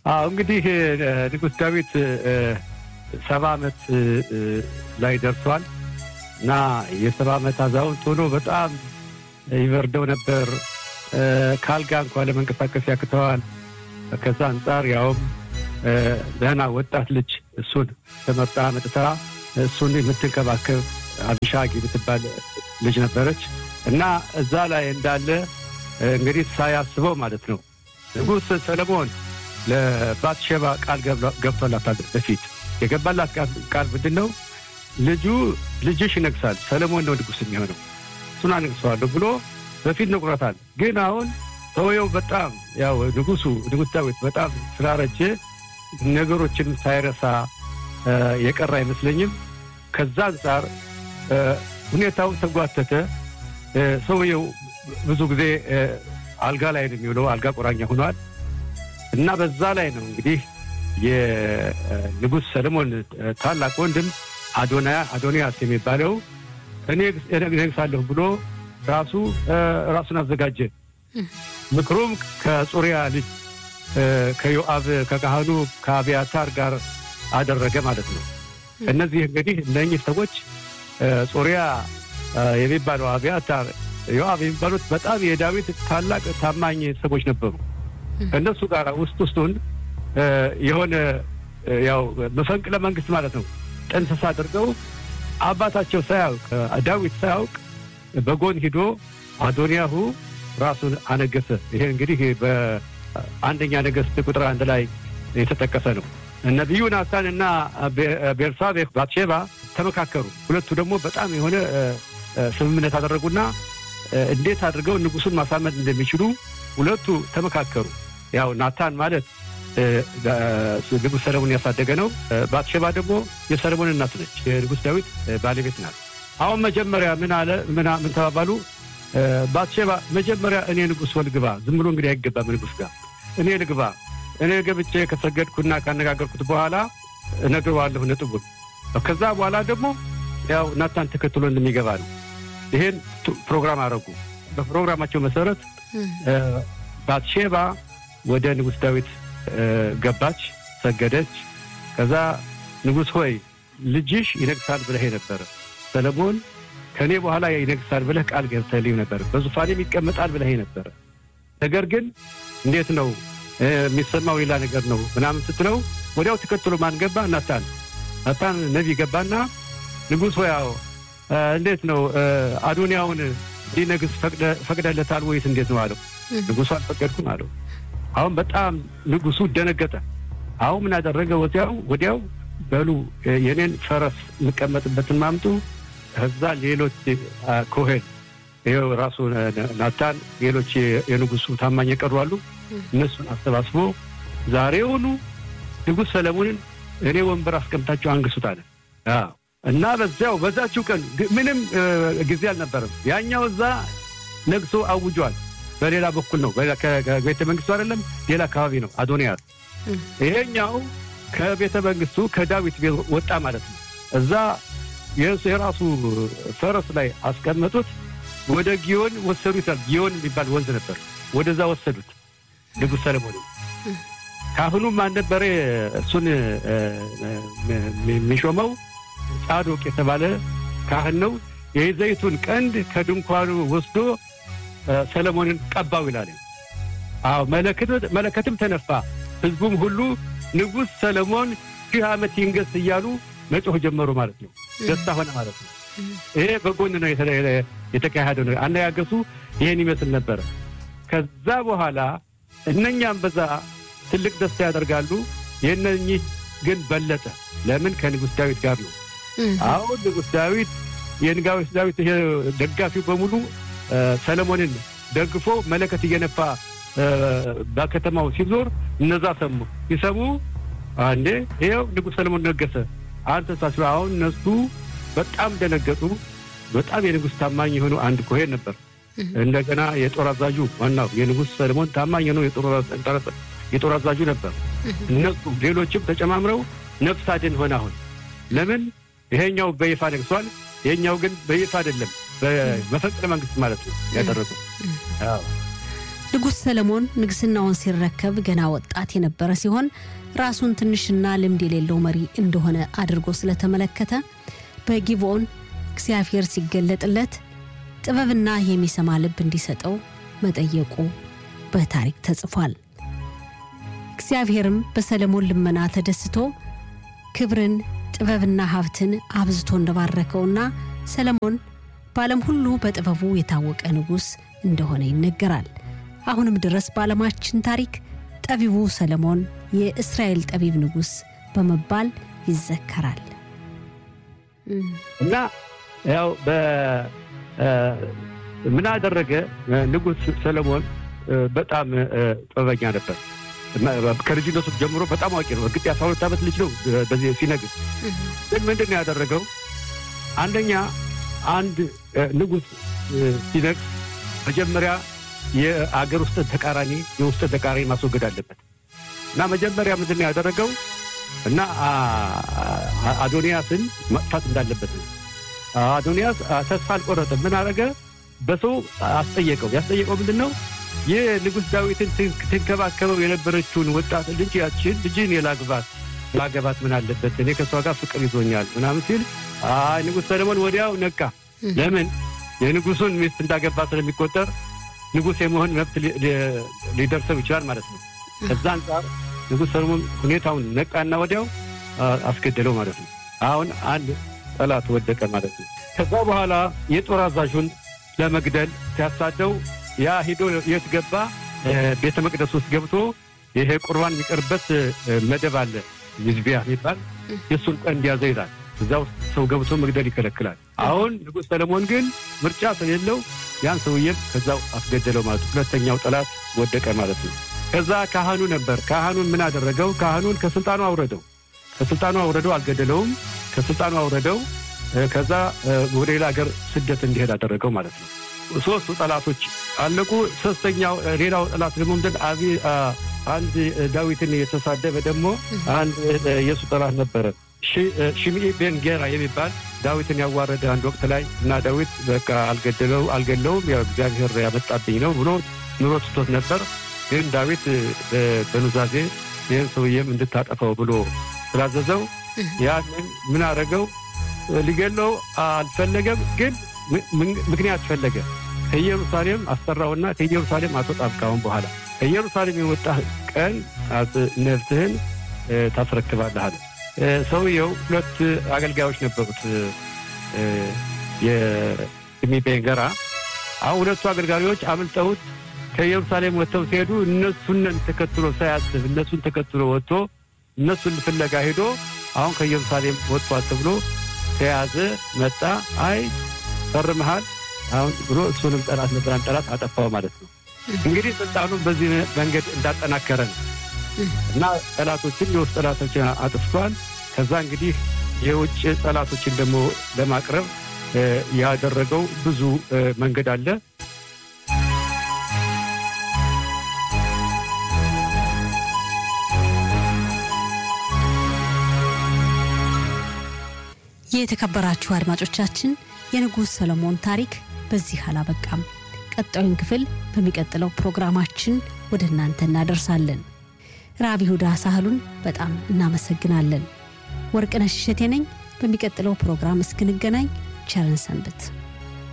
አዎ እንግዲህ ንጉሥ ዳዊት ሰባ ዓመት ላይ ደርሷል እና የሰባ ዓመት አዛውንት ሆኖ በጣም ይበርደው ነበር። ከአልጋ እንኳ ለመንቀሳቀስ ያክተዋል። ከዛ አንጻር ያውም ደህና ወጣት ልጅ እሱን ተመርጣ መጥታ እሱን የምትንከባከብ አቢሻግ የምትባል ልጅ ነበረች እና እዛ ላይ እንዳለ እንግዲህ ሳያስበው ማለት ነው ንጉሥ ሰለሞን ለባትሼባ ቃል ገብቶላታል። በፊት የገባላት ቃል ምንድን ነው? ልጁ ልጅሽ ይነግሳል፣ ሰለሞን ነው ንጉሥ የሚሆነው፣ እሱን አነግሰዋለሁ ብሎ በፊት ነግሯታል። ግን አሁን ሰውየው በጣም ያው ንጉሱ ንጉሥ ዳዊት በጣም ስላረጀ ነገሮችንም ሳይረሳ የቀረ አይመስለኝም። ከዛ አንጻር ሁኔታው ተጓተተ። ሰውየው ብዙ ጊዜ አልጋ ላይ ነው የሚውለው፣ አልጋ ቁራኛ ሆኗል። እና በዛ ላይ ነው እንግዲህ የንጉሥ ሰለሞን ታላቅ ወንድም አዶናያ አዶንያስ የሚባለው እኔ እነግሳለሁ ብሎ ራሱ ራሱን አዘጋጀ። ምክሩም ከጹሪያ ልጅ ከዮአብ ከካህኑ ከአብያታር ጋር አደረገ ማለት ነው። እነዚህ እንግዲህ እነኚህ ሰዎች ጹሪያ የሚባለው አብያታር፣ ዮአብ የሚባሉት በጣም የዳዊት ታላቅ ታማኝ ሰዎች ነበሩ። ከእነሱ ጋር ውስጥ ውስጡን የሆነ ያው መፈንቅለ መንግስት ማለት ነው ጥንስስ አድርገው አባታቸው ሳያውቅ ዳዊት ሳያውቅ በጎን ሂዶ አዶንያሁ ራሱን አነገሰ። ይሄ እንግዲህ በአንደኛ ነገሥት ቁጥር አንድ ላይ የተጠቀሰ ነው። ነቢዩ ናታን እና ቤርሳቤህ ባትሼባ ተመካከሩ። ሁለቱ ደግሞ በጣም የሆነ ስምምነት አደረጉና እንዴት አድርገው ንጉሱን ማሳመን እንደሚችሉ ሁለቱ ተመካከሩ። ያው ናታን ማለት ንጉሥ ሰለሞን ያሳደገ ነው። ባትሼባ ደግሞ የሰለሞን እናት ነች። የንጉሥ ዳዊት ባለቤት ናት። አሁን መጀመሪያ ምን አለ ምን ተባባሉ? ባትሼባ መጀመሪያ እኔ ንጉሥ ወልግባ፣ ዝም ብሎ እንግዲህ አይገባም ንጉሥ ጋር እኔ ልግባ። እኔ ገብቼ ከሰገድኩና ካነጋገርኩት በኋላ እነግረዋለሁ ነጥቡን። ከዛ በኋላ ደግሞ ያው ናታን ተከትሎ እንደሚገባ ነው። ይሄን ፕሮግራም አደረጉ። በፕሮግራማቸው መሰረት ባትሼባ ወደ ንጉሥ ዳዊት ገባች፣ ሰገደች። ከዛ ንጉሥ ሆይ ልጅሽ ይነግሳል ብለህ ነበረ ሰለሞን ከእኔ በኋላ ይነግሳል ብለህ ቃል ገብተህልኝ ነበር፣ በዙፋኔም ይቀመጣል ብለህ ነበረ። ነገር ግን እንዴት ነው የሚሰማው? ሌላ ነገር ነው ምናምን ስትለው ወዲያው ተከትሎ ማን ገባ? ናታን ናታን ነቢይ ገባና ንጉሥ ሆይ ያው እንዴት ነው አዶንያውን ሊነግስ ፈቅደለታል ወይስ እንዴት ነው አለው። ንጉሱ አልፈቀድኩም አለው። አሁን በጣም ንጉሱ ደነገጠ። አሁን ምን አደረገ? ወዲያው ወዲያው በሉ የኔን ፈረስ የምቀመጥበትን ማምጡ ከዛ ሌሎች ኮሄን ይኸው ራሱ ናታን ሌሎች የንጉሱ ታማኝ የቀሩ አሉ። እነሱን አሰባስቦ ዛሬውኑ ንጉሥ ሰለሞንን እኔ ወንበር አስቀምጣቸው አንግሱት አለ እና በዚያው በዛችው ቀን ምንም ጊዜ አልነበረም። ያኛው እዛ ነግሶ አውጇል። በሌላ በኩል ነው፣ ከቤተ መንግስቱ አይደለም፣ ሌላ አካባቢ ነው አዶንያስ። ይሄኛው ከቤተ መንግስቱ ከዳዊት ቤት ወጣ ማለት ነው። እዛ የራሱ ፈረስ ላይ አስቀመጡት። ወደ ጊዮን ወሰዱት። ጊዮን የሚባል ወንዝ ነበር። ወደዛ ወሰዱት ንጉሥ ሰለሞን። ካህኑ ማን ነበረ? እሱን የሚሾመው ጻዶቅ የተባለ ካህን ነው። የዘይቱን ቀንድ ከድንኳኑ ወስዶ ሰለሞንን ቀባው ይላል። አዎ መለከትም ተነፋ። ህዝቡም ሁሉ ንጉሥ ሰለሞን ሺህ ዓመት ይንገስ እያሉ መጮህ ጀመሩ ማለት ነው። ደስታ ሆነ ማለት ነው። ይሄ በጎን ነው የተካሄደው ነው። አነጋገሱ ይሄን ይመስል ነበረ። ከዛ በኋላ እነኛም በዛ ትልቅ ደስታ ያደርጋሉ። የእነኚህ ግን በለጠ። ለምን? ከንጉሥ ዳዊት ጋር ነው። አሁን ንጉሥ ዳዊት የንጉሥ ዳዊት ደጋፊው በሙሉ ሰለሞንን ደግፎ መለከት እየነፋ በከተማው ሲዞር እነዛ ሰሙ። ሲሰሙ አንዴ ይኸው ንጉሥ ሰለሞን ነገሰ አንተ ሳስበ አሁን እነሱ በጣም ደነገጡ። በጣም የንጉሥ ታማኝ የሆኑ አንድ ኮሄን ነበር። እንደገና የጦር አዛዡ ዋናው የንጉሥ ሰለሞን ታማኝ ነው የጦር አዛዡ ነበር። እነሱ ሌሎችም ተጨማምረው ነፍስ አድን ሆነ። አሁን ለምን ይሄኛው በይፋ ነግሷል፣ ይሄኛው ግን በይፋ አይደለም፣ በመፈንቅለ መንግስት ማለት ነው ያደረገው። ንጉሥ ሰለሞን ንግሥናውን ሲረከብ ገና ወጣት የነበረ ሲሆን ራሱን ትንሽና ልምድ የሌለው መሪ እንደሆነ አድርጎ ስለተመለከተ በጊብኦን እግዚአብሔር ሲገለጥለት ጥበብና የሚሰማ ልብ እንዲሰጠው መጠየቁ በታሪክ ተጽፏል። እግዚአብሔርም በሰለሞን ልመና ተደስቶ ክብርን፣ ጥበብና ሀብትን አብዝቶ እንደባረከውና ሰለሞን በዓለም ሁሉ በጥበቡ የታወቀ ንጉሥ እንደሆነ ይነገራል። አሁንም ድረስ በዓለማችን ታሪክ ጠቢቡ ሰለሞን የእስራኤል ጠቢብ ንጉሥ በመባል ይዘከራል። እና ያው ምን አደረገ ንጉሥ ሰለሞን በጣም ጥበበኛ ነበር። ከልጅነቱ ጀምሮ በጣም አዋቂ ነው። እርግጥ የአስራ ሁለት ዓመት ልጅ ነው በዚህ ሲነግስ። ግን ምንድን ነው ያደረገው? አንደኛ አንድ ንጉሥ ሲነግስ መጀመሪያ የአገር ውስጥ ተቃራኒ የውስጥ ተቃራኒ ማስወገድ አለበት እና መጀመሪያ ምንድን ነው ያደረገው እና አዶንያስን መጥፋት እንዳለበት ነው። አዶንያስ ተስፋ አልቆረጠም። ምን አደረገ? በሰው አስጠየቀው። ያስጠየቀው ምንድን ነው? ይህ ንጉሥ ዳዊትን ትንከባከበው የነበረችውን ወጣት ልጅ ያችን ልጅን የላግባት ላገባት ምን አለበት? እኔ ከእሷ ጋር ፍቅር ይዞኛል ምናምን ሲል አይ ንጉሥ ሰለሞን ወዲያው ነቃ። ለምን የንጉሱን ሚስት እንዳገባ ስለሚቆጠር ንጉሥ የመሆን መብት ሊደርሰው ይችላል ማለት ነው። ከዛ አንጻር ንጉሥ ሰለሞን ሁኔታውን ነቃና ወዲያው አስገደለው ማለት ነው። አሁን አንድ ጠላት ወደቀ ማለት ነው። ከዛ በኋላ የጦር አዛዡን ለመግደል ሲያሳደው ያ ሂዶ የት ገባ? ቤተ መቅደስ ውስጥ ገብቶ ይሄ ቁርባን የሚቀርበት መደብ አለ ይዝቢያ የሚባል የእሱን ቀን እንዲያዘ ይላል። እዛ ውስጥ ሰው ገብቶ መግደል ይከለክላል። አሁን ንጉሥ ሰለሞን ግን ምርጫ ስለሌለው ያን ሰውዬም ከዛው አስገደለው ማለት ነው። ሁለተኛው ጠላት ወደቀ ማለት ነው። ከዛ ካህኑ ነበር። ካህኑን ምን አደረገው? ካህኑን ከስልጣኑ አውረደው። ከስልጣኑ አውረደው፣ አልገደለውም። ከስልጣኑ አውረደው። ከዛ ወደ ሌላ ሀገር ስደት እንዲሄድ አደረገው ማለት ነው። ሶስቱ ጠላቶች አለቁ። ሶስተኛው ሌላው ጠላት ደግሞ ምንድን አቢ አንድ ዳዊትን የተሳደበ ደግሞ አንድ የሱ ጠላት ነበረ ሽምዒ ቤን ጌራ የሚባል ዳዊትን ያዋረደ አንድ ወቅት ላይ እና ዳዊት በቃ አልገደለው አልገለውም ያው እግዚአብሔር ያመጣብኝ ነው ብሎ ኑሮ ትቶት ነበር። ግን ዳዊት በኑዛዜ ይህን ሰውዬም እንድታጠፈው ብሎ ስላዘዘው ያንን ምን አደረገው? ሊገለው አልፈለገም፣ ግን ምክንያት ፈለገ። ከኢየሩሳሌም አስጠራውና ከኢየሩሳሌም አትወጣም ካሁን በኋላ ከኢየሩሳሌም የወጣ ቀን ነፍስህን ታስረክባለህ አለ። ሰውየው ሁለት አገልጋዮች ነበሩት የሽምዒ ቤን ጌራ። አሁን ሁለቱ አገልጋዮች አምልጠውት ከኢየሩሳሌም ወጥተው ሲሄዱ እነሱን ተከትሎ ሳያስብ እነሱን ተከትሎ ወጥቶ እነሱን ፍለጋ ሄዶ አሁን ከኢየሩሳሌም ወጥቷል ተብሎ ተያዘ። መጣ። አይ ፈርመሃል አሁን ብሎ እሱንም ጠላት ነበራን ጠላት አጠፋው ማለት ነው። እንግዲህ ስልጣኑን በዚህ መንገድ እንዳጠናከረ ነው እና ጠላቶችን የውስጥ ጠላቶችን አጥፍቷል። ከዛ እንግዲህ የውጭ ጠላቶችን ደግሞ ለማቅረብ ያደረገው ብዙ መንገድ አለ። የተከበራችሁ አድማጮቻችን የንጉሥ ሰለሞን ታሪክ በዚህ አላበቃም። ቀጣዩን ክፍል በሚቀጥለው ፕሮግራማችን ወደ እናንተ እናደርሳለን። ራብ ይሁዳ ሳህሉን በጣም እናመሰግናለን። ወርቅነሽ እሸቴ ነኝ። በሚቀጥለው ፕሮግራም እስክንገናኝ ቸርን ሰንብት።